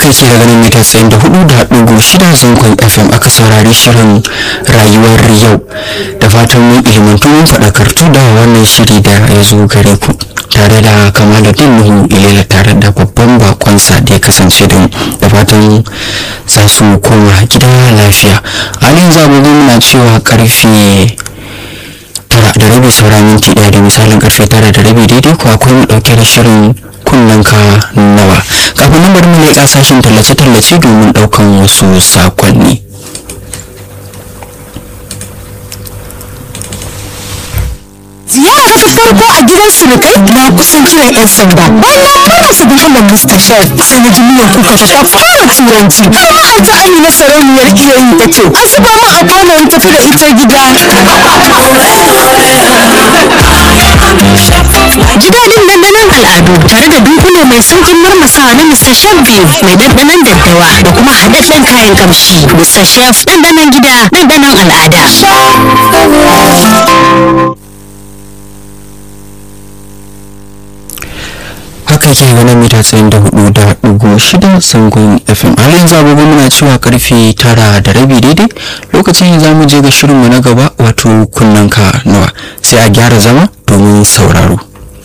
haka yake daga nan mita tsayin da hudu da ɗigo shida zangon fm aka saurari shirin rayuwar yau da fatan mun ilimantu mun faɗakartu da wannan shiri da ya zo gare ku tare da kamaluddin nuhu ilela tare da babban bakonsa da ya kasance da mu da fatan za su koma gida lafiya halin zagogo muna cewa karfe tara da rabi sauran minti ɗaya da misalin karfe tara da rabi daidai ko akwai mu ɗauke da shirin kunnen ka nawa kafin nan bari mu leƙa sashen tallace-tallace domin ɗaukan wasu sakonni ziyara ta farko a gidan surukai na kusan kiran yan sanda bayan fara su bi hannun mustashar sai na ji miyan kuka ta ta fara turanci har ma an ta amina sarauniyar iyayi ta ce a zuba mu a kwano in tafi da ita gida Ji daɗin dandanon al'adu tare da dunkule mai saukin marmasawa na Mr. Chef Beef mai dandanon daddawa da kuma haɗaɗɗen kayan kamshi. Mr. Chef dandanon gida dandanon al'ada. haka yake ganin mita tsayin da hudu da ɗigo shida sangon fm har yanzu agogo muna cewa karfe tara da rabi daidai lokacin za mu je ga shirinmu na gaba wato kunnen ka nawa sai a gyara zama domin sauraro